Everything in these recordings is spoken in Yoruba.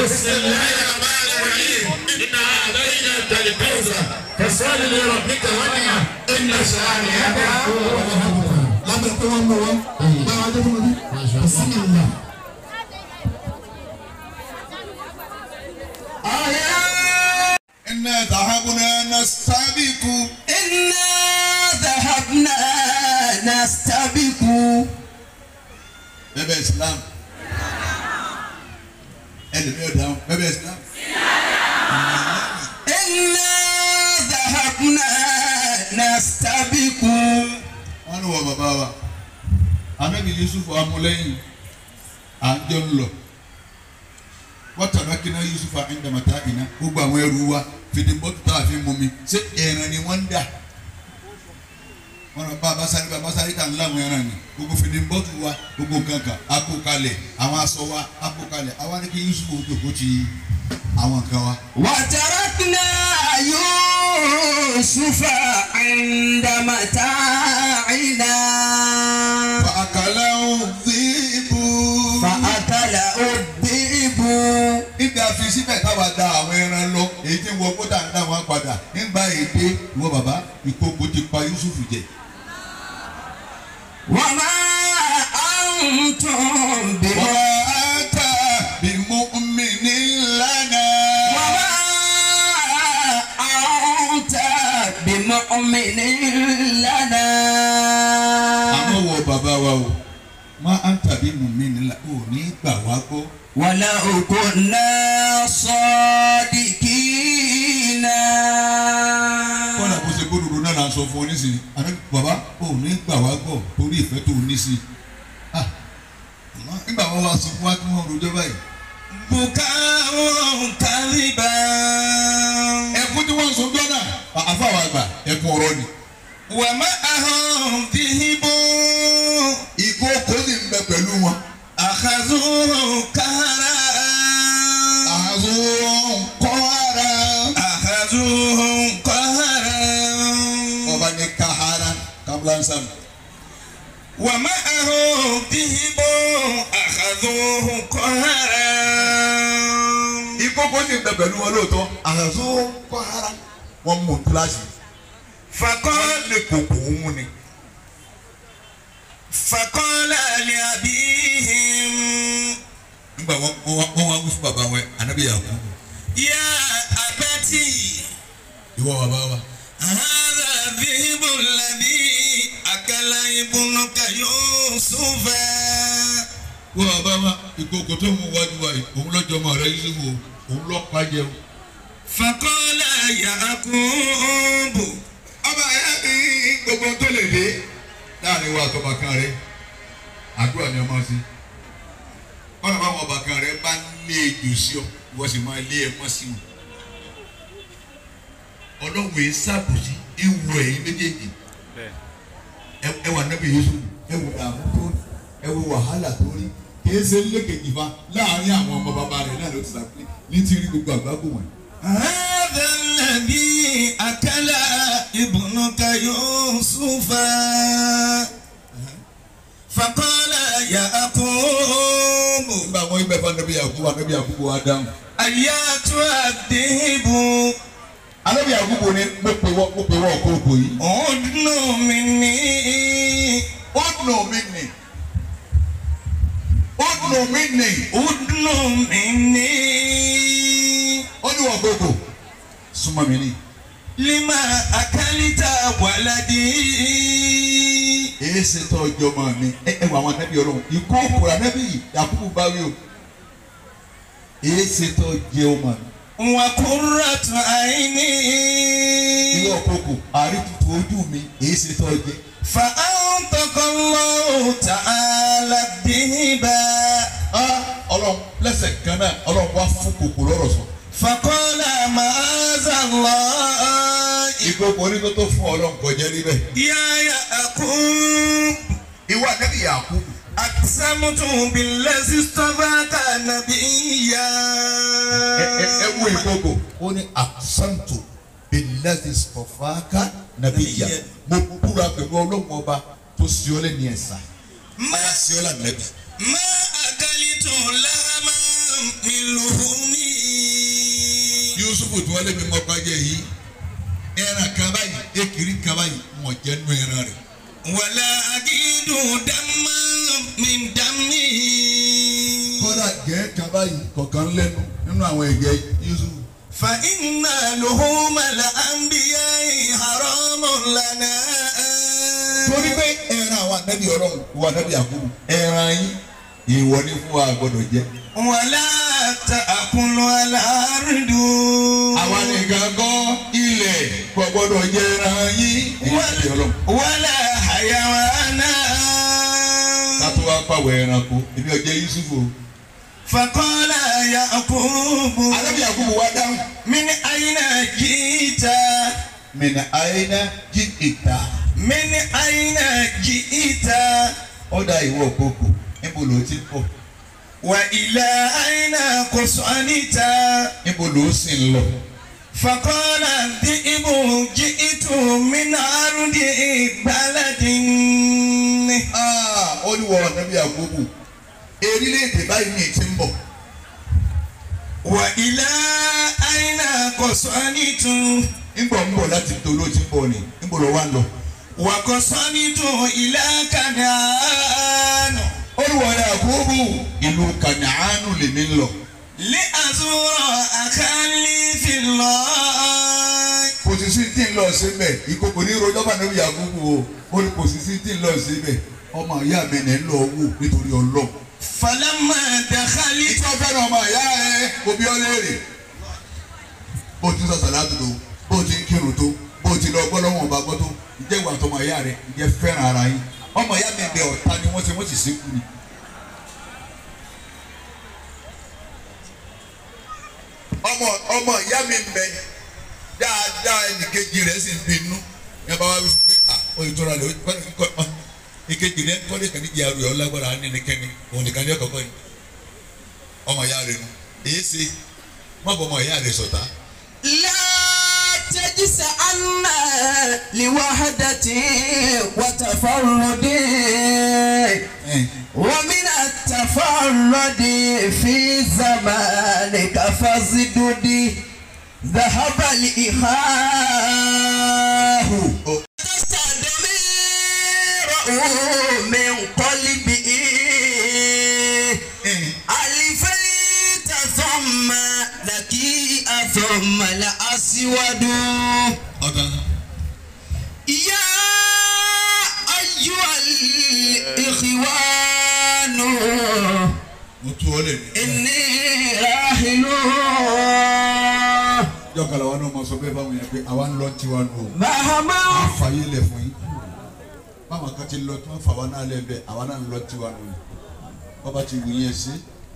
بسم الله الرحمن الرحيم إنا أعطيناك الكوثر فصل لربك وانحر إن شانئك هو الأبتر lábẹ́ pé wọ́n mú wọn bá wa dé fún mi bísí ìlà. إنا ذهبنا نستبق إنا ذهبنا نستبق bẹ́bẹ̀ Islam ẹlẹ́mi ọ̀dáhùn bẹ́bẹ̀ Islam. إنا ذهبنا نستبق wọ́n ní wọ bàbá wa anabi Yusuf amúlẹ́yìn à ń jọ ń lọ wọ́n tàbí kí náà Yusuf àìndàmọ́tà iná gbogbo àwọn ẹrù wa fìdí bọ́tù tá a fi mú mi ṣé ẹran ni wọ́n ń dà wọ́n lọ bá abasari bá abasari tà ń láwọn ẹran ni gbogbo fìdí bọ́tù wa gbogbo kankan akó kalẹ̀ àwọn aṣọ wa akó kalẹ̀ àwa ní kí Yusuf ó dòkó ti àwọn nǹkan wa. وتركنا يوسف عند متاعنا فأكله الذئب فأكله الذئب nígbà fi síbẹ̀ táwa da àwọn ẹran lọ èyí tí wọ́n kó tà ń dá wọn padà nígbà èdè ìwọ bàbá ìkókò ti pa Yusuf jẹ. وما أنتم بمؤمنين wọ́n á tà bí mu'mini lana. وما أنت بمؤمن لنا àmọ́ wọ bàbá wa o má á tàbí mu'mini la ò ní gbà wá gbọ́. ولو كنا صادقين kọ́nà kó ṣe gbódòdó náà là ń sọ fún ọ nísìnyí àná bàbá ò ní gbà wá gbọ́ torí ìfẹ́ tó ní sí i. Ah, nígbà wọn wá sọ fún wa kí wọ́n rojọ́ báyìí. بكاء كذبا ẹkún tí wọ́n ń sọ jọ́nà àfàwọn àgbà ẹkún ọ̀rọ̀ ni. ومعهم ذهب ìkókó sì ń bẹ pẹ̀lú wọn. أخذوه كهرا àzùn kọ́ ara. أخذوه قهرا ọba ní kahara kablansan. ومعه ذهب أخذوه قهرا ìkókó sì ń bẹ pẹ̀lú wọn lóòótọ́. àzùn kọ́ ara. wọ́n mú kíláàsì. فقال wọ́n lè kókó mú ni. فقال لأبيهم nígbà wọn wọn wọn wá wí fún bàbá wọn ànábì Yakubu. يا أبتي ìwọ bàbá wa. هذا الذهب الذي أكل ابنك يوسف wọ́n bàbá wa ìkókó tó mú wájú wa yìí òun lọ́jọ́ ọmọ rẹ Yusufu o òun lọ́ pa jẹun. فقال يعقوب ọba ẹ ní gbogbo tó lè dé láàrin wa àtọba kan rẹ àdúrà ni ọmọ sí ọ̀nà báwọn ọba kan rẹ bá lé ejò sí ọ wọ́n sì máa lé ẹmọ́ sí wọn. ọlọ́run yìí sábòsí ewu ẹ̀yìn méjèèjì ẹ- ẹ wà nábì Yusuf ẹ wò dààmú tó rí ẹ wò wàhálà tó rí kìí ṣe lékejì fa láàrin àwọn ọmọ bàbá rẹ náà ló ti sàpé ní ti rí gbogbo àgbákò wọn. هذا الذي أكل ابنك يوسف فقال يعقوب nígbà wọn ibẹ̀ fún anabi Yakubu anabi Yakubu wa dáhùn. أياتها الذئب anabi Yakubu ni mo pe wọ mo pe wọ kókò yìí. أدن مني ó nù mí nì ó nù mí nì أدن مني ó ní wọ kókò súnmọ́ mi ní. لما أكلت ولدي èyí ṣe tọ́ ọjọ́ mọ́ mi ẹ ẹ wọ àwọn anabi ọlọ́run ikú òkúra anabi Yakubu bá wí o èyí ṣe tọ́ jẹ ọmọ mi. وقرة عيني ìwọ kókò àrítutù ojú mi èyí ṣe tọ́ jẹ. فأنطق الله تعالى الذهب Ah, ọlọ́run lẹ́sẹ̀ kan náà ọlọ́run wá fún kòkò lọ́rọ̀ sọ. فقال معاذ الله ìkókò oníkótó fún ọlọ́run kọjá níbẹ̀. يا يعقوب ìwọ anabi Yakubu. أقسمت بالذي اصطفاك نبيا ẹ ẹ ẹ wo ìkókò ó ní àṣàǹtò bíláàdì sọfàákà nàbíyà mo búra pẹ̀lú ọlọ́run ọba tó sì ọ́ lẹ́ni ẹ̀sà ما sí ọ́ lànàbí. ما أكلت لحما من لحوم Yusufu tí wọ́n lé mi mọ́pá jẹ yìí ẹran kan báyìí ekiri kan báyìí wọ́n jẹ́ nú ẹran rẹ̀. ولا أجد دما من دمه kódà gẹ́ kan báyìí kọ̀ọ̀kan lẹ́nu nínú àwọn ẹ̀jẹ̀ Yusufu. فإن لحوم الأنبياء حرام لنا torí pé ẹran àwọn anábì ọlọ́run wọ anábì àkúrú ẹran yín ìwọ ní fún wa gbọdọ̀ jẹ. ولا تأكل الأرض àwa nìkan kọ́ ilẹ̀ kò gbọdọ̀ jẹ ẹran yín ìyáàbí ọlọ́run. ولا حيوانا kátó wá pàwọ̀ ẹranko èmi ò jẹ Yusufu o. فقال يعقوب anábì àkúrú wá dáhùn. من أين جئت mìnà àyínà jí ìta. من أين جئت ọ̀dà ìwọ òkòkò níbo ló ti pọ̀ وإلى أين قصدت níbo ló sì ń lọ. فقال الذئب جئت من أرض بلد Ah, ó ní wọ anábì àkúrú erílẹ̀-èdè báyìí ní ti ń bọ̀. وإلى أين قصدت nígbà ń bọ̀ láti toló ti ń bọ̀ ni níbo ló wá ń lọ. وقصدت إلى كنعان olùwọ̀rẹ́ àkóbù ìlú kànáánù lèmi ń lọ. لأزور أخلي في الله kò sì sí tí ń lọ síbẹ̀ ìkòkò ní rojọ́ bá níbi àkóbù o ó ní kò sì sí tí ń lọ síbẹ̀ ọmọ ìyá mi ní ń lọ wò nítorí ọlọ́. فلما دخلت ìtọ́ fẹ́ràn ọmọ ìyá ẹ kò bí ọ léèrè. bó o ti ń sọ sàlátù tó bó o ti ń kírun tó bó o ti lọ gbọ́ lọ́wọ́ ọba gbọ́ tó ǹjẹ́ ìwà àtọmọ ìyá rẹ ǹjẹ́ fẹ́ràn ara yín ọmọ ìyá mi bẹ ọ̀tá ni wọ́n ti wọ́n sì sínkú ni. ọmọ ọmọ ìyá mi ń bẹ dáadáa ẹnìkejì rẹ̀ sì ń bínú ẹ bá wá wí fún pé à ó yìí tóra lè ó kọ́ kọ́ ọ ìkejì rẹ̀ kọ́lé kan níjà rẹ̀ ọ lágbára ní nìkẹ́ni òun nìkan ní ọ̀kọ̀ọ̀kọ̀ yìí ọmọ ìyá rẹ̀ nu èyí ṣe má bọ ọmọ ìyá rẹ̀ sọ̀tá لا تجزعن لوحدة وتفرد ومن التفرد في زمانك فازدد ذهب الإخاء تستدمر من قلبه ألفيت ثم لكي ثم الأسود ọ̀tá يا أيها الإخوان mo tú ọ lè ní. إني راحل jọ́kàlà wa náà máa sọ bẹ́ẹ̀ báwọn yẹn pé àwa ń lọ tiwa nù o. مهما a fa yé lẹ̀ fún yín. báwọn kan ti lọ tí wọ́n fà wá náà lẹ̀ bẹ́ẹ̀ àwa náà ń lọ tiwa nù o. bọ́ba ti wù yẹn sí.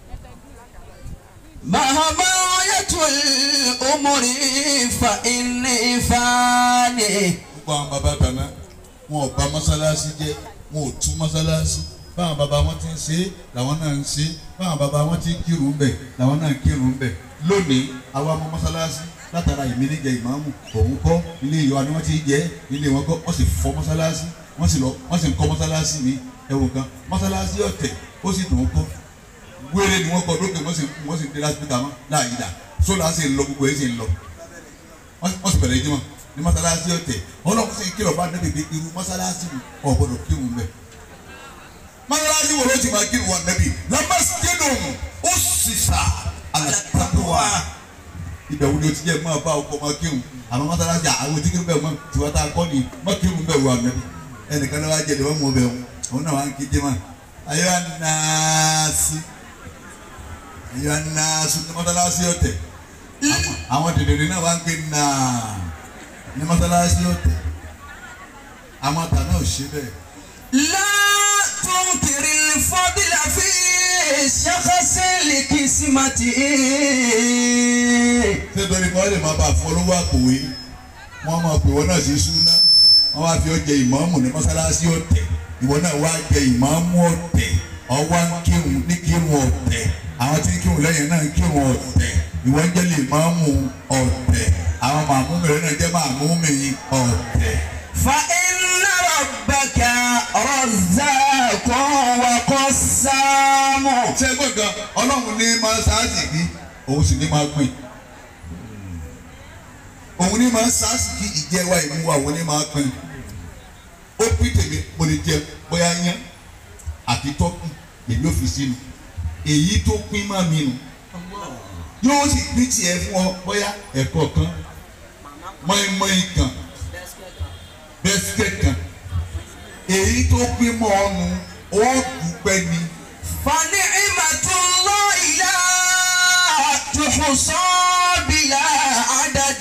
مهما يطول عمري فإني فاني gbogbo àwọn baba tàná wọn ò bà mọ́sálásí jẹ́ wọn ò tú mọ́sálásí báwọn baba wọn ti ń ṣe é làwọn náà ń ṣe é báwọn baba wọn ti ń kírun bẹ̀ làwọn náà ń kírun bẹ̀ lónìí àwa mọ mọ́sálásí látara ìmíníjẹ ìmáàmù òun kọ́ ilé ìyọ ni wọ́n ti jẹ́ ilé wọn kọ́ wọ́n sì fọ́ mọ́sálásí wọ́n sì lọ wọ́n sì ń kọ́ mọ́sálásí mi ẹ̀wọ̀n kan mọ́sálásí ọ̀tẹ̀ ó sì dùn ún kọ́ wéré ni wọ́n kọ́ lókè wọ́n sì wọ́n sì ń dé lásìkò mọ́ láàyè dà sólà sì ń lọ gbogbo ẹ̀ sì ń lọ wọ́n wọ́n sì bẹ̀rẹ̀ ìjímọ̀ ní mọ́sálásí ọ̀tẹ̀ ọlọ́run sì ń kírọ̀ bá nẹ́bí pé irú mọ́sálásí mi ò gbọ́dọ̀ kírun bẹ́ẹ̀. mọ́sálásí wo ló ti máa kírun wọn nẹ́bí lamasjidun ussisa ala taqwa. ibẹ̀ wo ni o ti jẹ́ máa bá ọkọ máa kírun àmọ́ mọ́sálásí àwọn tí kírun bẹ́ẹ̀ mọ́ tiwa tá a kọ́ ni mọ́ kírun bẹ́ẹ̀ wọ nẹ́bí ẹnìkan náà wá jẹ́ ìdíwọ́n mọ́ bẹ́ẹ̀ òun náà wá ń kíjẹ́ mọ́ ayọ́ anáàsì ayọ́ anáàsì ní mọ́sálásí ọ̀tẹ̀ àwọn- àwọn dèdèrè náà wá ń gbé náà ní mọ́sálásí ọ̀tẹ̀ àwọn àtà náà ò ṣe bẹ́ẹ̀. لا تنكر الفضل في شخص لقسمته ṣé torí kọ́ lè máa bá fọlọ́wọ́ àpòwé wọ́n máa pè wọ́n náà sí súná wọ́n wá fi ọ́ jẹ ìmáàmù ní mọ́sálásí ọ̀tẹ̀ ìwọ náà wá jẹ ìmáàmù ọ̀tẹ̀ ọwọ́ ń kírun ní kírun ọ̀tẹ̀ àwọn tí ń kírun lẹ́yìn náà ń kírun ọ̀tẹ̀ ìwọ ń jẹ́ lè máàmù ọ̀tẹ̀ àwọn màmúmi rẹ̀ náà jẹ́ màmúmi ọ̀tẹ̀. فإن ربك رزاق وقسام ṣé gbọ́dọ̀ ọlọ́run ní máa ṣáàtì kí òun sì ní máa pín òun ní máa ń sásìkì ìjẹwa ìmú wa òun ní máa pín ó pín tèmi mo lè jẹ bóyá yán àti tọ́kù èmi ò fi sínú èyí tó pín má mi nù yóò sì pín tiẹ̀ fún ọ bóyá ẹ̀kọ́ kan mọ́ínmọ́ín kan bẹ́sikẹ́ kan èyí tó pín mọ́ ọ nù ó dúpẹ́ ni. فنعمة الله لا تحصى بلا عدد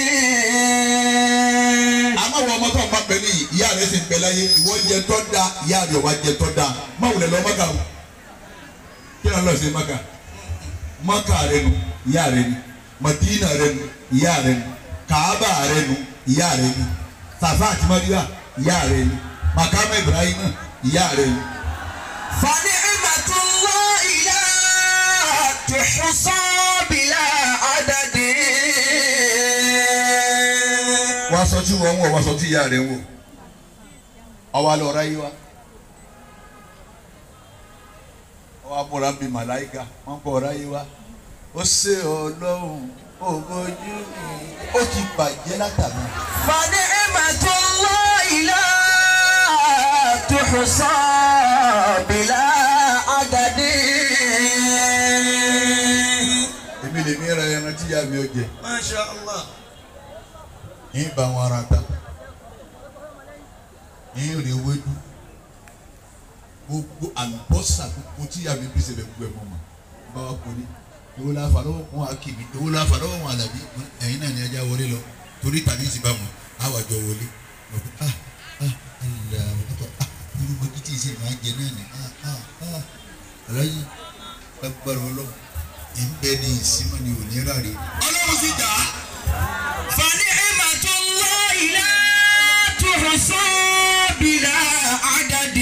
àmọ́ wọ ọmọ tó ń bá bẹ ní ìyá rẹ̀ sì ń bẹ láyé ìwọ jẹ tọ́ da ìyá rẹ̀ wá jẹ tọ́ da má wulẹ̀ lọ mọ́kà o kí ló ń lọ sí mọ́kà mọ́kà rẹ̀ nu ìyá rẹ̀ ni madina rẹ̀ nu ìyá rẹ̀ nu kaaba rẹ̀ nu ìyá rẹ̀ ni safa àti mariya ìyá rẹ̀ ni makama ibrahim ìyá rẹ̀ ni. فنعمة الله لا تحصى بلا عدد wọ́n aṣọ tí wọ́n ń wọ̀ wọ́n aṣọ tí ìyá rẹ̀ ń wọ̀ ọwọ́ alẹ́ ọ̀rá yìí wá ọwọ́ abúlé bíi màláìka wọ́n kọ́ ọ̀rá yìí wá ó ṣe ọlọ́run ògbójú mi ó ti bàjẹ́ látàná. فنعمة الله لا تحصى بلا عدد èmi lè mi ra ẹran tí ìyá mi ò jẹ Masha Allah. yín bá wọn ara ta yín rè wédú gbogbo àlùbọ́sà gbogbo tí ìyá mi bí sẹ́bẹ̀ gbogbo ẹ̀ mọ́ ma bá wa kò ní ìwọ la fà lọ́wọ́ wọn akíbi ìwọ la fà lọ́wọ́ wọn àlàbí ẹ̀yin náà ni ẹja wọlé lọ torí tàbí ìsìn bá wọn àwọn àjọ wọlé wọn kò ah ah ẹnìyà wọn ah irú mọ́kí tí ìsìn máa ń jẹ náà ni ah ah ah aláyé agbára ọlọ́run ìbẹ́ ni ìsinmi ni ò ní ráre ọlọ́run sì jà á. فنعمة الله لا تحصى بلا عدد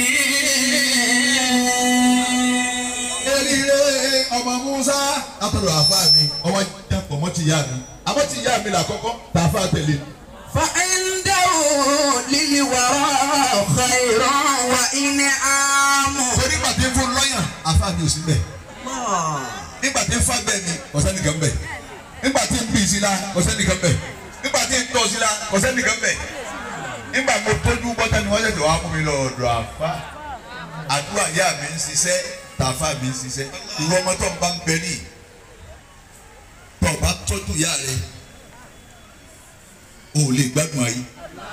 erire ọmọ musa látọ̀dọ̀ àfa mi ọwọ́ dàpọ̀ mọ́ ti yá mi àmọ́ ti yá mi là kọ́kọ́ tààfà tẹ̀lé فعنده للورى خير وإنعام torí nígbà tí ń fún lọ́yàn àfa mi ò sí bẹ́ẹ̀ nígbà tí ń fa bẹ́ẹ̀ ni ọ̀sẹ́ nìkan bẹ́ẹ̀ nígbà tí ń bì sí la ọ̀sẹ́ nìkan bẹ́ẹ̀ nígbà tí ń tọ́ sí la ọ̀sẹ́ nìkan bẹ́ẹ̀ nígbà mo tójú bọ́tà ni wọ́n ṣẹ̀ṣẹ̀ wá mú mi lọ ọ̀dọ̀ àfa àdúrà yá mi ń ṣiṣẹ́ tààfà mi ń ṣiṣẹ́ ìwọ ọmọ tó ń bá ń bẹ ní tó o bá tọ́jú ìyá rẹ o ò lè gbádùn ayé.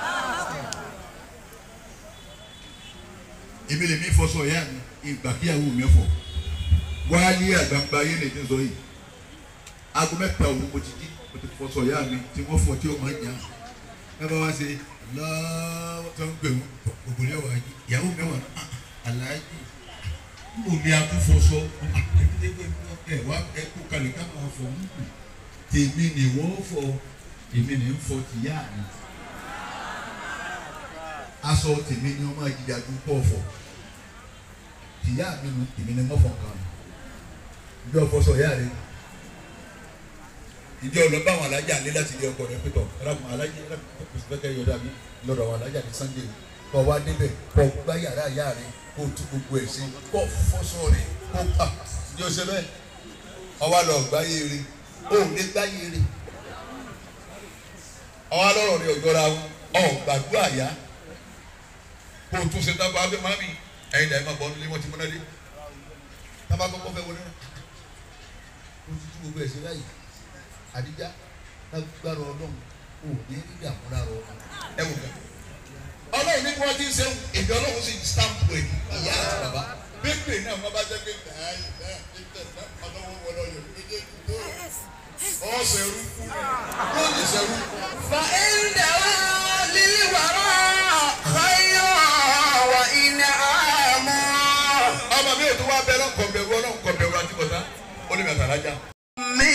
èmi lè mi fọṣọ ìyá mi ìgbà kíyàwó mi fọ wáyé àgbàǹgbà ayé lè ti sọ yìí aago mẹ́ta òru mo ti jí mo ti fọṣọ ìyá mi tí wọ́n fọ tí ó máa ń jà ẹ bá wá ṣe lọ́wọ́ tó ń gbè wọ́n òbòlẹ́ wà yìí ìyàwó mi wà náà aláàjì omi akúfọṣọ ẹ wá ẹ kú kalẹ̀ ká máa fọ ń kù tèmi ni wọ́n fọ èmi ni ń fọ tìyá mi aṣọ tèmi ni wọ́n máa jìjà ju pọ̀ fọ tìyá mi nu tèmi ni wọ́n fọ kan ìjọ fọṣọ ìyá rẹ ìjọ lọ bá àwọn alájà lé láti ilé ọkọ rẹ pẹtọ ẹlẹkùn alájà ẹlẹkùn pẹsipẹkẹ yọdá mi lọ́dọ̀ àwọn alájà ní sunday kọ wá débẹ̀ kọ gbá yàrá ìyá rẹ kó tú gbogbo ẹ sí kọ fọṣọ rẹ kó pa ìjọ ṣe bẹ́ẹ̀ ọwọ lọ gbáyé rẹ ó lé gbáyé rẹ ọwọ alọrọ rẹ ọjọra ọ gbàdúrà yá kó o tún ṣe tábà abẹ mami ẹyin dàí ma bọ nílé wọn ti múná dé tábà kọ́kọ́ fẹ́ wọlé náà o ti tú gbogbo ẹ sí báyìí àdíjá lágbára ọlọ́run ò ní níbi àmúlárọ ẹ wò kàn. ọlọ́run ní kí wọ́n ti ń sẹ́wọ̀n èdè ọlọ́run sì stamp ẹ̀ ìyá àti bàbá pépè náà wọ́n bá jẹ́ pé báyìí báyìí pépè náà ọlọ́run wọlé ọyọ méjèèjì tó ọ̀ sẹ́rú yóò ní sẹ́rú. فعنده للورى خير وإنعام ọmọ mi ò tún wá bẹ lọ́nkọ̀ bẹ̀rù ọlọ́nkọ̀ bẹ̀rù àti bọ̀tá ó lè mẹ́ta lájà. من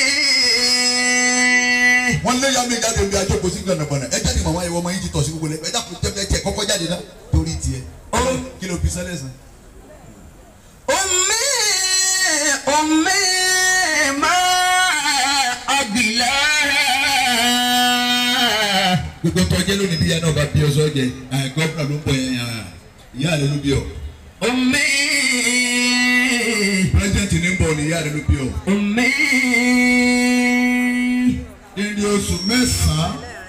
wọ́n lé yàmi jáde bí ajó kò sí gbọ̀nàgbọ̀nà ẹ jáde màmá yẹ wọ́n máa ń jí tọ̀ sí gbogbo lẹ́gbẹ̀ẹ́ dàpọ̀ tẹ́fẹ́ tiẹ̀ kọ́kọ́ jáde náà torí tiẹ̀ kí ló fi sẹ́lẹ̀ sàn. أمي أمي ما أبلاها gbogbo tó jẹ́ lónìí bí ìyá náà bá bí ọ sọ jẹ gọ́fúnà ló ń bọ̀ yẹn ìyá rẹ ló bí ọ أمي pírẹsidẹ́ntì ní ń bọ̀ ní ìyá rẹ ló bí ọ. أمي ìrìn oṣù mẹ́sàn-án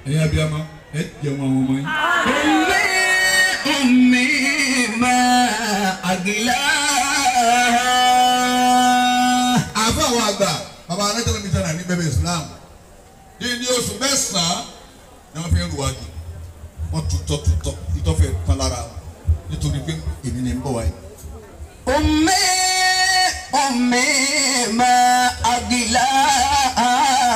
ẹ̀yin abiyamọ ẹ jẹun àwọn ọmọ yín. أمي أمي ما أقلاها àfọ àwọn àgbà bàbá anájọ́ mi sára ní bẹ́bẹ̀ Islam ní ní oṣù mẹ́sàn-án ni wọ́n fi ń ruwájú wọ́n tutọ́ tutọ́ ìtọ́fẹ́ tán lára wọn nítorí pé èmi ni ń bọ̀ wáyé. أمي أمي ما أقلاها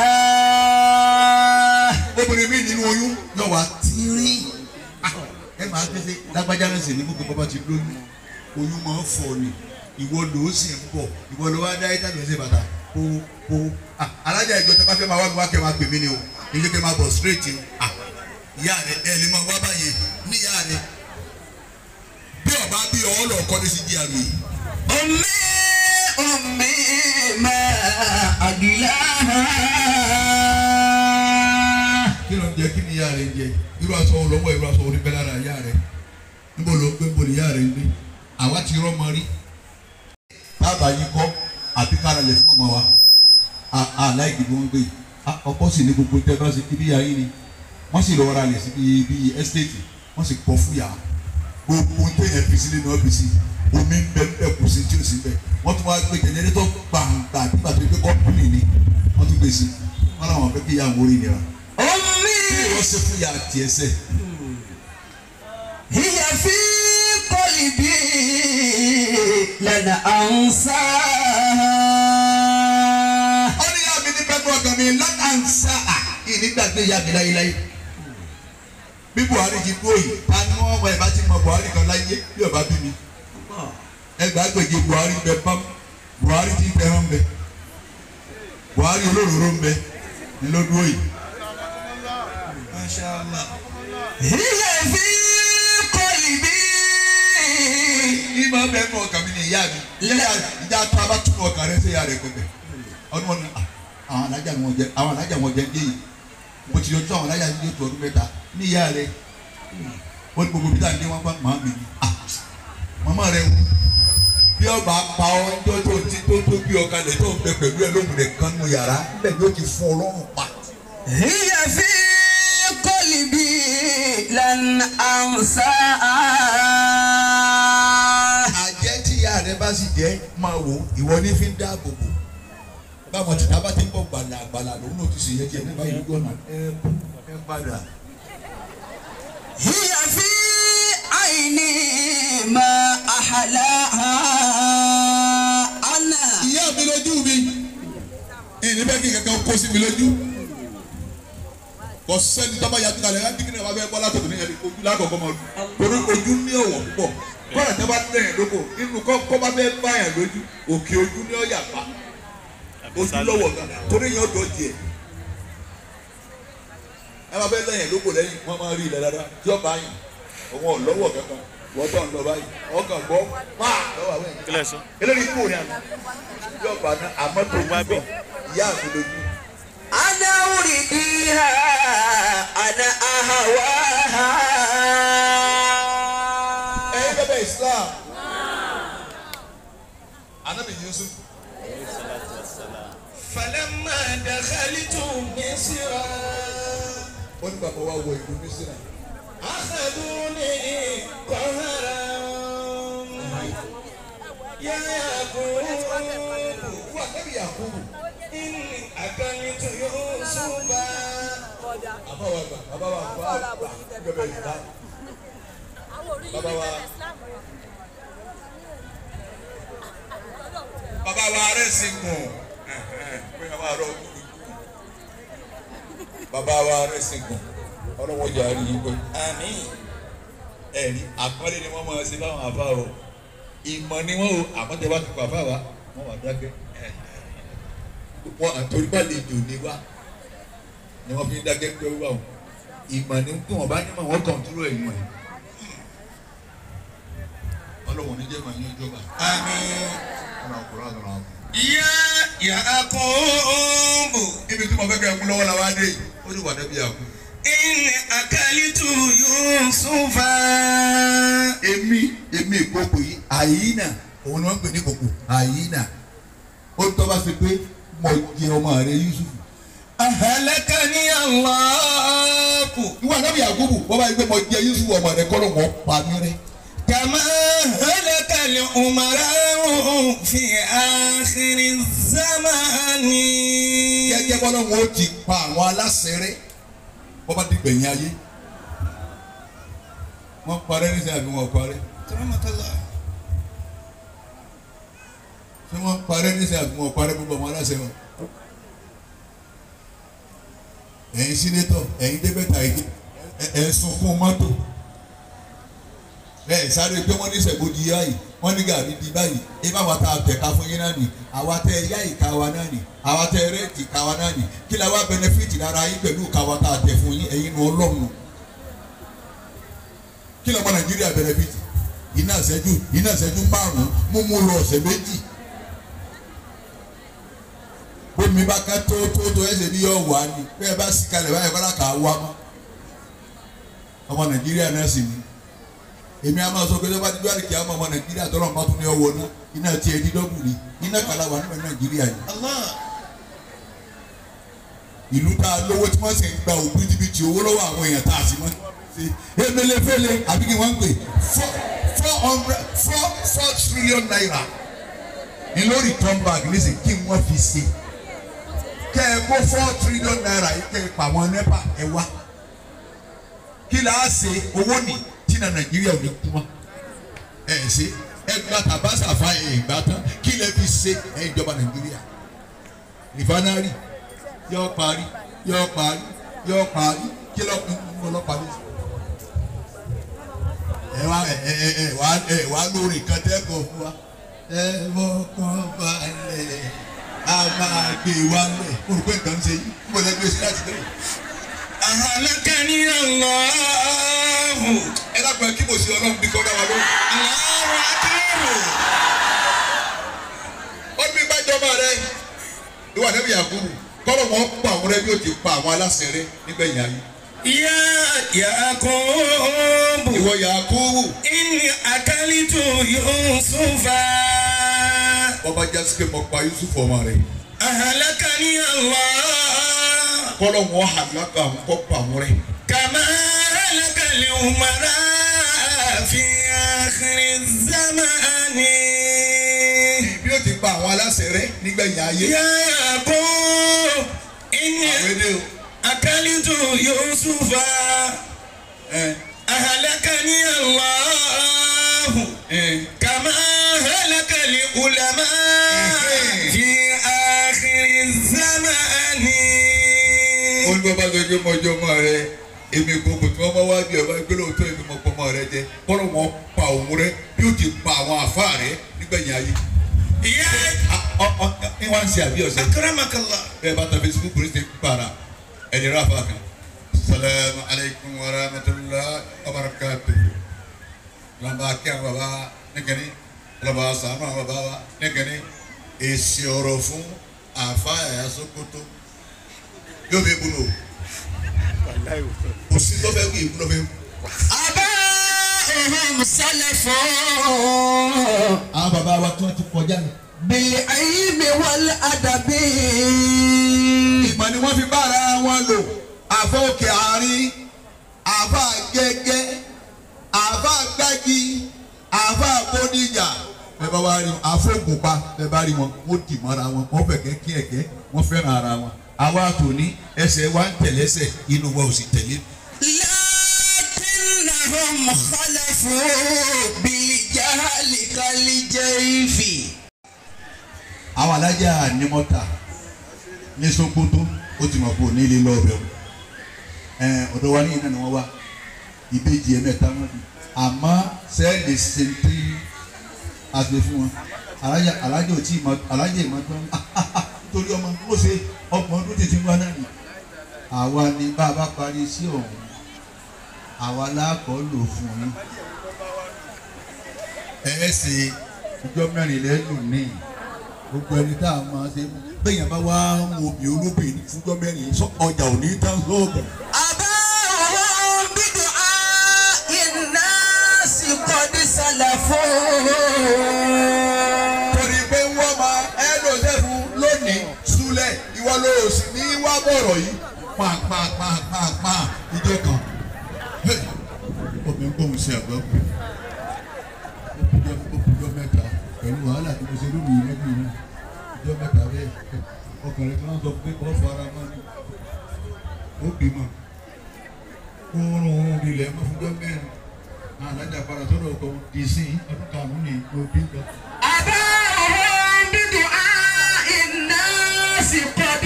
obìnrin mi nínú oyún yóò wá tíírí Ah, ẹ máa tẹ́sẹ̀ lágbájá náà sì ní gbogbo bàbá ti lóyún oyún máa ń fọ ni ìwọ ló sì ń bọ̀ ìwọ ló wá dá ẹ̀dá lọ́sẹ̀ bàtà kó kó Ah, alájà ìjọ tẹ́ bá fẹ́ máa wá mi wá kẹ́ máa pè mí ni o ilé kẹ́ máa bọ̀ straight ni Ah, ìyá rẹ ẹ lè máa wá báyìí ní ìyá rẹ bí ọba bí ọ lọ kọ́ ní sí díà mi أمي أمي ما أقلاها kí ló ń jẹ kí ni ìyá rẹ ń jẹ irú aṣọ olówó irú aṣọ orí bẹ́ẹ̀ lára ìyá rẹ níbo ló ń gbé níbo ni ìyá rẹ ń gbé àwa ti rọ́mọ rí tábà yìí kọ́ àbí kára lẹ̀ fún ọmọ wa aláìkí bí wọ́n gbé yìí Ah, ọkọ sì ní gbogbo tẹ́ bá ṣe kí bí ayé ni wọ́n sì lọ́ọ́ ra lẹ̀ sí bíi bíi ẹ́stéètì wọ́n sì pọ̀ fún yàrá gbogbo téèyàn fi sílé ní ọ́fíìsì omi ń bẹ ń bẹ kù sí tí ó sì ń bẹ wọ́n tún wá gbé jẹnẹrétọ̀ gbàǹgbà nígbà tó gbé kọ́pìnì ni wọ́n tún gbé sí wọ́n làwọn fẹ́ kí ìyá àwọn orí nira أمي wọ́n ṣe fún ya tiẹ̀ sẹ́. هي في قلبي لن أنساها ó ní yá mi ní pẹ́ẹ́tù ọkàn mi látàǹsà ìnígbàgbé ya mi láyéláyé. bí Buhari ti dúró yìí ta ni wọ́n wọ ẹ̀ bá ti mọ Buhari kan láyé bí ọba bí mi. ẹgbàágbèje Buhari bẹ pam Buhari ti tẹ̀ràn bẹ Buhari olóróró ń bẹ ní ló dúró yìí. هي في قلبي ìmọ̀ bẹ́ẹ̀ nù ọkàn mi ni ìyá mi ìyá ìjà tó a bá tún ọkàn rẹ sí ìyá rẹ pẹpẹ ọdún wọn ni ah, àwọn alájà wọn jẹ àwọn alájà wọn jẹ ń dé yìí mo ti yọjú àwọn alájà yìí tó ọdún mẹ́ta ní ìyá rẹ ó ní gbogbo bíta ní wọn bá màá mi ni ah, màmá rẹ wò bí ọba pa ọ ńjọ tó ti tó tó bí ọkàn rẹ tó ń bẹ pẹ̀lú ẹ lóhùn rẹ kan nù yàrá níbẹ̀ ni ó ti fún ọlọ́run pa هي في قلبي لن أنساها àjẹ́ tí ìyá rẹ bá sì jẹ́ máa wò ìwọ ní fi ń dáàbò bò báwọn tí a bá ti ń bọ̀ gbàlà gbàlà lòun náà ti ṣèyẹ jẹ nígbà yìí gbọ́nà ẹ ẹ padà. هي في عيني ما أحلاها أنا ìyá mi lójú mi ìní bẹ́ẹ̀ kí kankan kó sí mi lójú kò sẹ́ni tọ́ba yàtọ̀ kalẹ̀ ẹ̀ dígínì wà bẹ́ẹ̀ bọ́lá tòun ní ẹni ojú lákọ̀ọ́kọ́ máa torí ojú ní ọ̀wọ̀ púpọ̀ kọ́ra tẹ́ bá lẹ́yìn lóko inú kọ́ bá bẹ́ẹ̀ báyàn lójú òkè ojú ní ọ̀yà pa ojú lọ́wọ́ gan torí yẹn ọ̀dọ́ jẹ ẹ máa bẹ́ẹ̀ lẹ́yìn lóko lẹ́yìn wọ́n máa rí ilẹ̀ dáadáa tí ọba yìí òun ọ̀lọ́wọ́ kankan wọ́n tọ̀ ń lọ báyìí ọkàn gbọ́ pàà lọ́wọ́ àwọn èèyàn kílẹ̀ sọ. eléyìí kúrò ní àná yóò bá ná àmọ́ tó ń bọ̀ ìyá mi lójú. أنا أريدها أنا أهواها ẹ̀yin bẹ́bẹ̀ Islam anabi Yusuf فلما دخلت مصر ó ní bàbá wa wọ ìlú Mísírà أخذوني قهرا يا يعقوب wà nẹ́bí Yakubu إني أكلت يوسف bàbá wa gbà bàbá wa gbà gbà bẹ́bẹ̀ Islam bàbá wa bàbá wa rẹ̀ sì gùn bóyá wà rọ̀ bàbá wa rẹ̀ sì gùn ọlọ́wọ́ jà rí i pé آمين ẹ̀rí àpọ́nlé ni wọ́n máa ṣe báwọn àfa o ìmọ̀ ni wọ́n o àmọ́ tẹ bá ti pa àfa wa wọ́n wà dákẹ́ wọ́n àtòrí bá lè jò ní wa ni wọ́n fi ń dákẹ́ pé wà o ìmọ̀ ni kí wọ́n bá ní mọ̀ wọ́n kàn dúró ìmọ̀ yìí ọlọ́wọ́n ní jẹ́ màá yín ìjọba آمين ọ̀nà ọ̀kùnrin àtọ̀nà àbọ̀. يا يعقوب ibi tí mo fẹ́ kẹ́ ẹ mú lọ́wọ́ la wá dé yìí ó ní wàdà bí àkú. إني أكلت يوسف èmi èmi ìkókò yìí àyínà òun ni wọ́n ń pè ní kòkò àyínà ó tọ́ bá ṣe pé mo jẹ ọmọ rẹ Yusuf أهلكني الله Ìsáàkù. ìwọ ànábì Yakubu wọ́n bá yí pé mo jẹ Yusuf ọmọ rẹ kọ́ ló wọ́n pa mí rẹ́. كما هلك الأمراء في آخر الزمان gẹ́gẹ́ bọ́lá wọn ó ti pa àwọn aláṣẹ rẹ́ wọ́n bá dìgbẹ̀yìn ayé wọ́n parẹ́ nísìnyí àbí wọ́n parẹ́ كرمك الله ṣé wọ́n parẹ́ nísìnyí àbí wọ́n parẹ́ gbogbo àwọn aláṣẹ wọn. ẹ̀yin sínétọ̀ ẹ̀yin débẹ̀tà yìí ẹ̀ sunkún mọ́tò ẹ̀ sáré pé wọ́n ní sẹ̀gbọ́dì yá yìí wọ́n ní gàrí di báyìí ẹ bá wa ta tẹ̀ka fún yín náà nì àwa tẹ ẹ yá ìka wa náà nì àwa tẹ ẹ rẹ́ẹ̀tì ìka wa náà nì kí la wá bẹnẹfìtì lára yín pẹ̀lú ìka wa tá a tẹ̀ fún yín ẹ̀yin nu ọlọ́run kí lọ́mọ nàìjíríà bẹnẹfìtì iná ìṣẹ́jú iná ìṣẹ́jú márùn-ún mú mú lọ ọ̀sẹ̀ méjì bómi bá ká tó tó tó ẹsẹ̀ bí yọ wà ní bẹ́ẹ̀ bá sì kalẹ̀ báyìí kọ́lá kà á wá mọ́ ọmọ nàìjíríà náà sì ni èmi àmọ́ sọ pé lọ́ba dídú àdìkì àwọn ọmọ nàìjíríà tọ́lọ̀ bá tún ní ọwọ́ náà iná tiẹ̀ ní dọ́gùn ni iná kàlà wà nígbà nàìjíríà ni الله ìlú tá a lówó tí wọ́n sì ń gba òbítíbitì owó lọ́wọ́ àwọn èèyàn tá a sì mọ́ ṣe emelefele àbí kí wọ́n ń pè four four hundred four four trillion naira ní lórí turn back nísìn kí wọ́n fi ṣe kẹ́ ẹ kó four trillion naira yìí kẹ́ ẹ pa àwọn nepa ẹ wá kí là á ṣe owó nì tí na nàìjíríà ò ní kú mọ́ ẹ ṣe ẹ gba tabasa fa ẹ gbà tán kí lẹ fi ṣe ẹ ìjọba nàìjíríà rìfánárì yọ parí yọ parí yọ parí kí lọ ń lọ parí. ẹ wá ẹ ẹ ẹ ẹ wá ẹ wá lórí kan tẹ́kọ̀ọ́ fún wa. ẹ fọkàn balẹ̀ a máa gbé wa lẹ̀ mo rò pé nǹkan ń ṣe yìí mo lè gbé sí láti tẹ̀lé. أهلكني الله ẹ dákun ẹ kí mo ṣe ọlọ́run bí kọ́ dá wa lóhùn. الله أكبر ó ní bá jọba rẹ ìwà nẹ́bí Yakubu kọ́lọ̀ wọn pa àwọn rẹ bí ó ti pa àwọn aláṣẹ rẹ nígbẹ̀yìn ayé. يا يعقوب ìwọ Yakubu إني أكلت يوسف ọba jásí pé mo pa Yusuf ọmọ rẹ أهلكني الله kọ́lọ̀ wọn hàlákà àwọn kọ́ pa àwọn rẹ. كما هلك الأمراء في آخر الزمان bí ó ti pa àwọn aláṣẹ rẹ nígbẹ̀yìn ayé. يا يعقوب إني àwọn èdè o. أكلت يوسف ẹ أهلكني الله ẹ كما هلك العلماء في آخر الزمان olùbọ́bá tó jẹ́ mọ́jọ́ mọ́ rẹ èmi gbogbo tí wọ́n bá wá bí ọba ìgbélé òótọ́ èmi mọ́ pọ́ mọ́ rẹ jẹ kọ́lọ̀ wọn pa òun rẹ bí ó ti pa àwọn àfa rẹ nígbẹ̀yìn ayé. يا ọ ọ ní wọ́n ń ṣe àbí ọ̀sẹ̀. أكرمك الله bẹ́ẹ̀ bá ta Facebook ní ti para ẹni rafa kan. salamu alaykum wa rahmatulah wa barakatuh. lọ́nà kí àwọn baba nìkẹ́ni lọ́nà sànú àwọn baba wa nìkẹ́ni èsì ọ̀rọ̀ fún àfa ẹ̀yà Sókótó yóò fi bolo kò sí tó fẹ́ kí ìbúlọ̀ fẹ́. آباؤهم سلف àwọn baba wa tí wọ́n ti kọjá lọ. بالعلم والأدب ìmọ̀ ni wọ́n fi bára wọn lò àfọ òkè àárín àfọ àgẹ́gẹ́ àfọ àgbági àfọ àbódìjà bẹ́ẹ̀ bá wá rí wọn àfọ ògùnpa bẹ́ẹ̀ bá rí wọn wọ́n dì mọ́ra wọn wọ́n fẹ̀kẹ́ kí ẹ̀kẹ́ wọ́n fẹ́ràn ara wọn àwa tòní ẹsẹ̀ wa ń tẹ̀lẹ́sẹ̀ inú wa ò sì tẹ̀lé. لكنهم خلفوا بالجهل كالجيف àwọn alájà ní mọ́tà ní Sókótó ó ti mọ̀ pé ò ní ilé lọ́ọ̀bẹ̀ o ẹ̀ ọ̀dọ̀ wa ní iná ni wọ́n wá ìbejì ẹ̀mẹ́ta wọn ni àmọ́ sẹ́ẹ̀lì sèǹtì àti fún wọn alájà alájà ò tí ì mọ alájà ìmọ̀ tó ń torí ọmọ ó ṣe ọgbọ̀n ọdún tètè wá náà ni àwa ni bá a bá parí sí ọ̀hún àwa láàkọ́ lò fún yín ẹ ẹ ṣe ìjọ mẹ́rin lẹ́nu ní gbogbo ẹni tá a máa ṣe bẹ́yẹn bá wá ń wo obì olóbìnrin fúnjọ́ mẹ́rin sọ ọjà ò ní tán sóògùn. أباهم بدعاء الناس قد سلفوا torí pé wọ́n máa ẹ́dọ̀ sẹ́fún lónìí súlẹ̀ ìwọ ló sì ní wá bọ̀rọ̀ yìí pàápàápàápàá ìjọ kan Hey! omi ń gbóhùn sí àgbọ̀ ọjọ́ mẹ́ta pẹ̀lú wàhálà tí mo ṣe lórí ìrẹ́bí náà ọjọ́ mẹ́ta bẹ́ẹ̀ ọkùnrin kan sọ pé kọ́ fara mọ́ ni ó bímọ oorun oorun ilẹ̀ mọ́ fúnjọ́ mẹ́rin alájà padà sọ́dọ̀ ọkọ di sí ọdún karùn-ún ní òbí kan. أباهم بدعاء الناس قد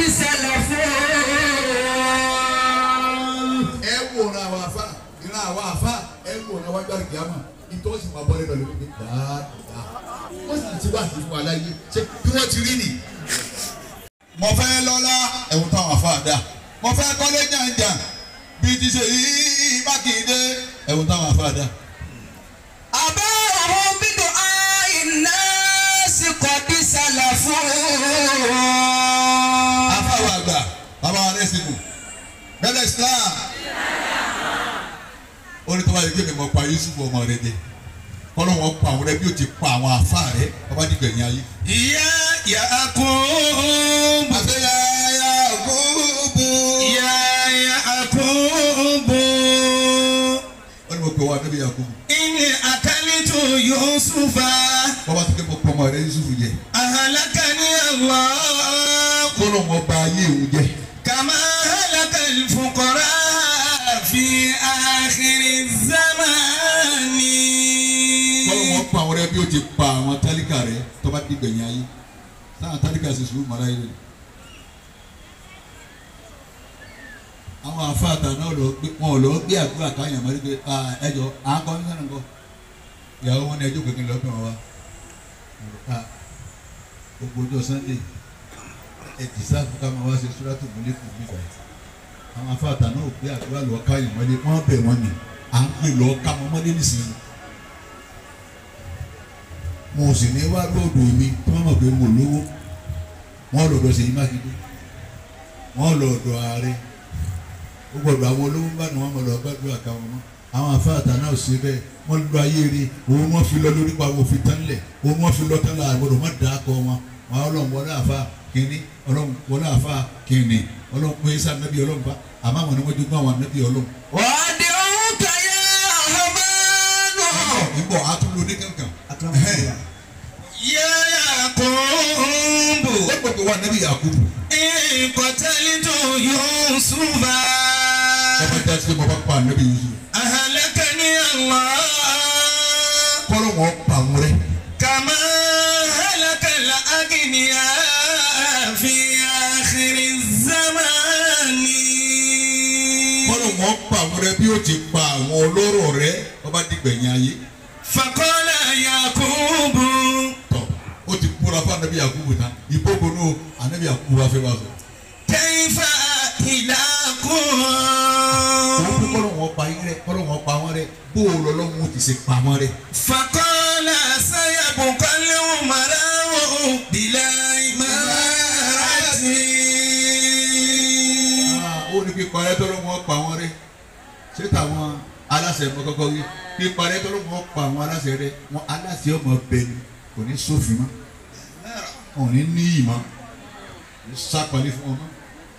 سلفوا ẹ wò ra àwọn afa ìran àwọn afa ẹ wò ra wájú àgbàmọ ìtọ́sí máa bọ́ lẹ́nu lórí dáadáa wọ́n sì ti wá sí fún aláyé ṣé bí wọ́n ti rí nì. mo fẹ́ lọ́lá ẹ̀wọ̀n táwọn afa dà mo fẹ́ kọ́lé jàǹjà bí ti ṣe yí mákindé ẹ̀wọ̀n táwọn afa dà. أباهم بدعاء الناس قد سلفوا afa wa gbà bàbá wa rẹ̀ sìnkú bẹ́ẹ̀ Islam orí tó bá yẹ kí mi mọ̀ pa Yusuf ọmọ rẹ jẹ kọ́lọ́ wọn pa àwọn rẹ bí o ti pa àwọn afa rẹ ọba dìgbẹ̀yìn ayé. يا يعقوب àṣeyà Yakubu. يا يعقوب wọ́n ní mo pè wá níbi Yakubu. إني أكلت يوسف wọ́n bá ti ké mo pọ̀ ọmọ rẹ Yusuf jẹ. أهلكني الله kọ́lọ́ wọn ba ayé òun jẹ. كما هلك الفقراء في آخر الزمان kọ́lọ́ wọn pa àwọn rẹ bí o ti pa àwọn tálíkà rẹ tó bá dìgbẹ̀yìn ayé. sáà tálíkà sì sùúrù mọ́ra yìí rẹ. àwọn afáàtà náà lọ gbé wọn ò lọ gbé àdúrà káyàn mọ́ nígbè ẹjọ́ à ń kọ́ ní sẹ́nu kọ́ ìyàwó wọn ní ẹjọ́ kékeré lọ́dún wa Ah, gbogbo ọjọ́ Sunday ẹ dìsáàfù ká máa wá ṣe sùràtù múlẹ́kùn nígbà yìí àwọn afáàtà náà ò gbé àdúrà lọ káyàn mọ́lé wọ́n bẹ̀ wọ́n ni à ń pè lọ ká wọn mọ́lé nísìnyí mo sì ní wá lọ́dọ̀ mi tí wọ́n mọ̀ pé mo lówó wọ́n lọ́dọ̀ Ṣèyí Mákindé wọ́n lọ́dọ̀ ààrẹ ó gbọ́dọ̀ àwọn olówó bá ní wọ́n mọ̀ lọ gbàdúrà káwọn mọ́ àwọn afáàtà náà ṣe bẹ́ẹ̀ wọ́n lọ ayé rí òun wọ́n fi lọ lórí pa òfin tán lẹ̀ òun wọ́n fi lọ tán là gbọ́dọ̀ má dà á kọ wọn wọn ọlọ́run wọlé àfa kínní ọlọ́run wọlé àfa kínní ọlọ́run pé sá nàbí ọlọ́run bá àmọ́ àwọn ni wọ́n jogún àwọn nàbí ọlọ́run. وأدعوك يا رحمن ìbọ̀ àtúndò ní kankan. يا يعقوب ó gbọ́dọ̀ wà nàbí Yakubu إن قتلت يوسف ọmọ ìjà sí mo bá pa nàbí Yusuf أهلكني الله kọ́lọ́ wọn pa àwọn rẹ̀ كما هلك الأغنياء في آخر الزمان kọ́lọ́ wọn pa àwọn rẹ̀ bí ó ti pa àwọn olóró rẹ̀ ọba dìgbẹ̀yìn ayé. فقال يعقوب tọ o ti kúra fún anabi yakubu tán ìbókò ní o anabi yakubu wa fẹ́ wá sọ. كيف òun bí إلهكم kọ́lọ́ wọn pa yín rẹ kọ́lọ́ wọn pa wọn rẹ bó o lọ lọ́wọ́ ti ṣe pa wọn rẹ. فقال سيبقى الأمراء بلا إمارة ó ní pípa rẹ tọ́lọ́ wọn pa wọn rẹ ṣé táwọn aláṣẹ mọ kọ́kọ́ wí pípa rẹ tọ́lọ́ wọn pa àwọn aláṣẹ rẹ wọn aláṣẹ ọmọ bẹni kò ní sófin mọ́ wọn ò ní níyì mọ́ kò ní sápalẹ̀ fún ọmọ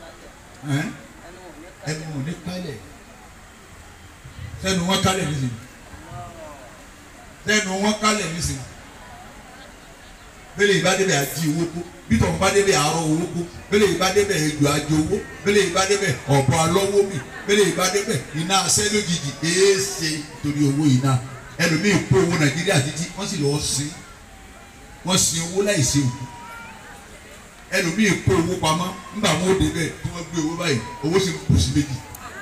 ẹnu wọn ò ní kálẹ̀ sẹ́nu wọn kálẹ̀ nísìnyí sẹ́nu wọn kálẹ̀ nísìnyí bẹ́lẹ̀ ìbádẹ́bẹ̀ àjí owó kó bítọ̀ ń bádẹ́bẹ̀ àárọ̀ owó kó bẹ́lẹ̀ ìbádẹ́bẹ̀ ejò àjò owó bẹ́lẹ̀ ìbádẹ́bẹ̀ ọ̀bọ alọ́wọ́ mi bẹ́lẹ̀ ìbádẹ́bẹ̀ iná asẹ́ lójijì èéṣe torí owó iná ẹlòmíì kó owó nàìjíríà títí wọ́n sì lọ́ọ́ sin wọ́n sin owó láì ṣe òkú ẹlòmíì kó owó pamọ́ nígbà wọn ó débẹ̀ tí wọ́n gbé owó báyìí owó sì ń kù sí méjì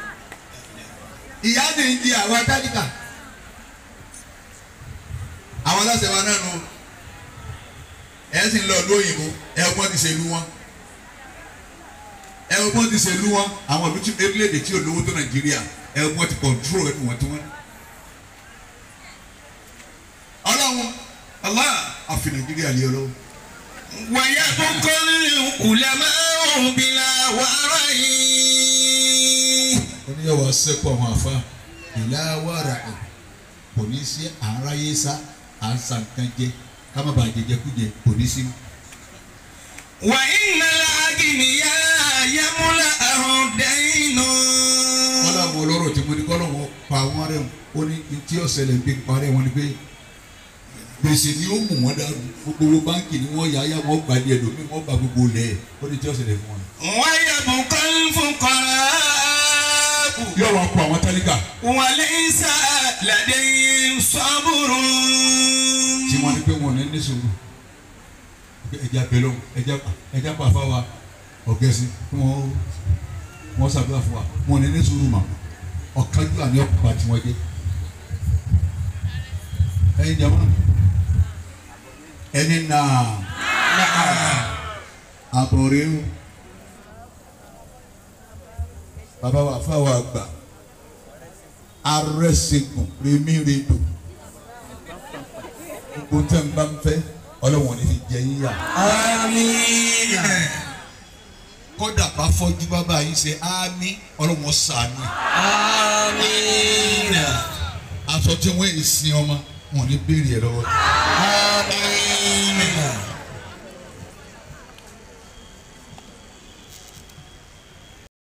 ìyá ni ń di àwọn atálíkà àwọn aláṣẹ wa náà nù ẹ sì ń lọ lóyìnbó ẹ ọgbọ́n ti ṣèlú wọn ẹ ọgbọ́n ti ṣèlú wọn àwọn ìlú tí orílẹ̀-èdè tí ò lówó tó nàìjíríà ẹ ọgbọ́n ti kọ̀ntrol ẹnu wọn tí wọ́n. ọlọ́run Allah àfi nàìjíríà lé ọlọ́run. ويبقى العلماء بلا ورع oníyàwó asẹ́kù àwọn afa ìlà wàrà ẹ̀ kò ní sí àráyé sá à ń sa nǹkan jẹ ká má bàa jẹjẹ kújẹ kò ní sí. وإن الأغنياء يملأهم دين ó ní tí ọ̀sẹ̀lẹ̀ ń gbé parẹ́ wọn ni pé gbèsè ni ó mú wọn dàrú gbogbo báńkì ni wọ́n yá yá wọ́n gbà díẹ̀ lómi wọ́n gbà gbogbo lẹ̀ ó ní tí ọ̀sẹ̀lẹ̀ fún wọn. ويبقى الفقراء yóò wá kó àwọn tálíkà وليس لديهم صبر tí wọ́n ní pé wọn ò ní ní sùúrù pé ẹja bẹ̀rẹ̀ ẹja ẹja pàfà wa ọ̀gẹ́sì kí wọ́n wọ́n ṣàdúrà fún wa wọn ò ní ní sùúrù mà ọ̀kájú àní ọ̀pá tí wọ́n jẹ́ ẹ̀yin jẹ́ wọn ẹni náà àbọ̀rẹ́ o bàbá wa fáwọn àgbà arẹ́sẹ̀gùn rèmírèdò gbogbo tẹ́ ń bá ń fẹ́ ọlọ́wọ́n ní fi jẹ yín yà. آمين kódà bá fọ́jú bàbá yín ṣe ámì ọlọ́wọ́n sànù. آمين aṣọ tí wọ́n yìí sin ọmọ wọn ò ní béèrè ẹ̀ lọ́wọ́.